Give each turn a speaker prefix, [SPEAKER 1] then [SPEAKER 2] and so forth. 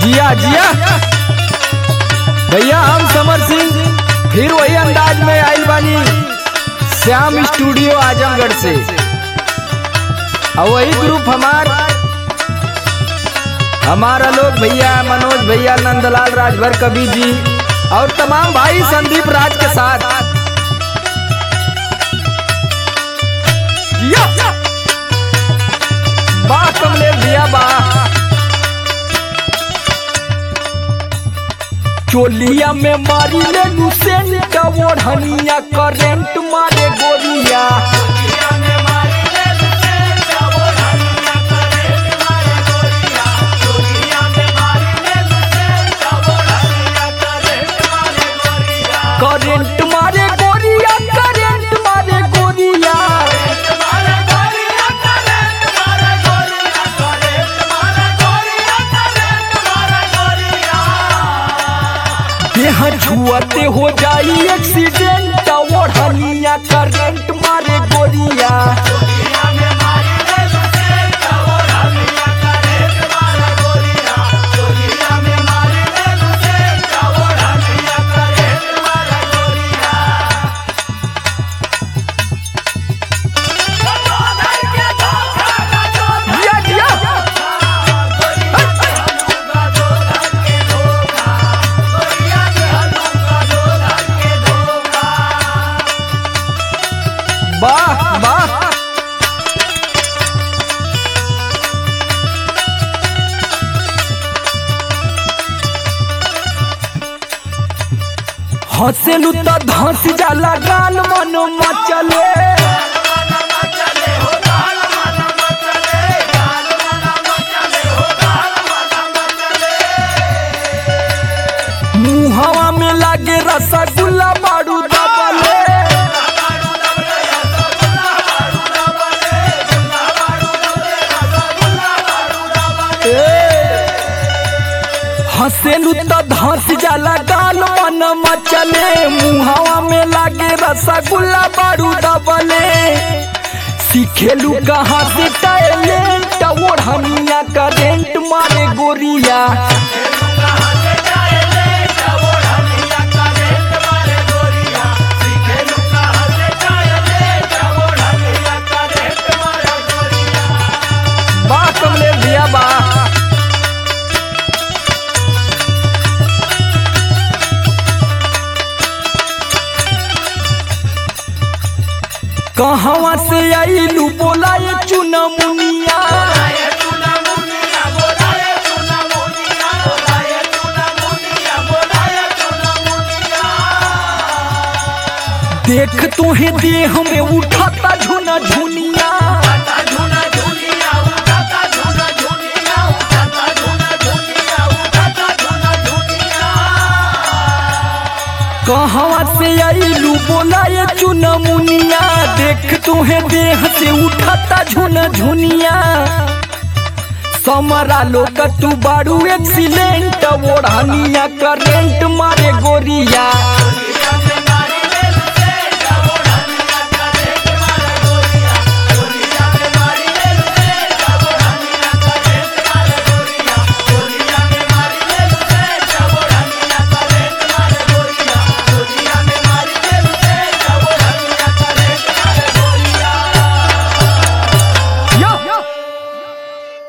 [SPEAKER 1] जिया जिया भैया हम समर सिंह फिर वही अंदाज में आइल बानी श्याम स्टूडियो आजमगढ़ से और वही ग्रुप हमार हमारा लोग भैया मनोज भैया नंदलाल राजभर कवि जी और तमाम भाई संदीप राज के साथ जिया वाह कमले भैया वाह चोलिया में मारी ले लुसेंट ओढ़निया करेंट मारे गोरिया करेंट मारे गोरिया करेंट मारे गोरिया देह छुअते हो जाई एक्सीडेंट ओढ़निया करेंट मारे गोरिया जिया जिया वाह वाह हंसेलू तो धंस जाला गाल मन मचले मुहवा में लागे रसगुल्ला बाड़ू दबले हंसेलू तो धंस जाला गाल मन मचले मुहवा में लागे रसगुल्ला बारू दबले सीखेलू कहाँ से टैलेंट ओढ़निया करेंट मारे गोरिया वाह कमले भैया वाह कहवा से आईलू बोला ये चुनमुनिया देख तुहे देह में उठाता झुना झुनिया कहवा से आईलू बोला ये चुनमुनिया देख तुहे देह से उठाता झुना झुनिया समरा लोग तू बारू एक्सीलेंट ओढ़निया करेंट मारे गोरिया